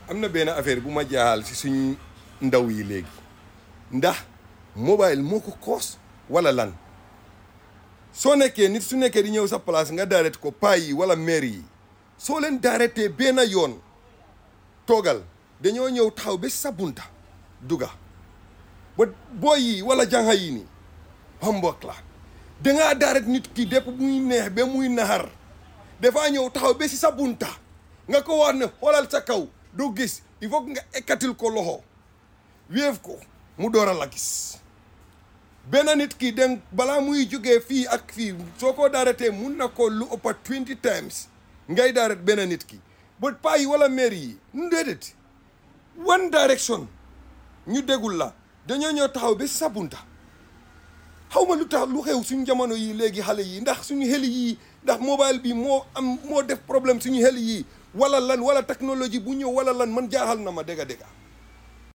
am na benn affaire bu ma jaaxal si suñ ndaw yi léegi ndax mobile moo ko koos wala lan soo nekkee nit su nekkee di ñëw sa place nga daaret ko paa yi wala maire yi soo leen daaretee benn yoon toogal dañoo ñëw taxaw ba sa bunta duga ba booy yi wala jànxa yi ni hombok la dangaa daaret nit ki dépp muy neex ba muy naxar dafaa ñëw taxaw ba si sa bunta nga ko wax ne xoolal sa kaw doo gis il faut que nga ekkatil ko loxo wéef ko mu door a la gis benn nit ki den balaa muy jógee fii ak fii soo ko daaretee mun na ko lu ëppa 20 times ngay daaret benn nit ki ba paa yi wala maire yi nu déedéet one direction ñu dégul la dañoo ñëw taxaw ba sa bunta xaw ma lu tax lu xew suñu jamono yi léegi xale yi ndax suñu xel yi ndax mobile bi moo am moo def problème suñu xel yi wala lan wala technologie bu ñëw wala lan man jaaxal na ma dégga dégga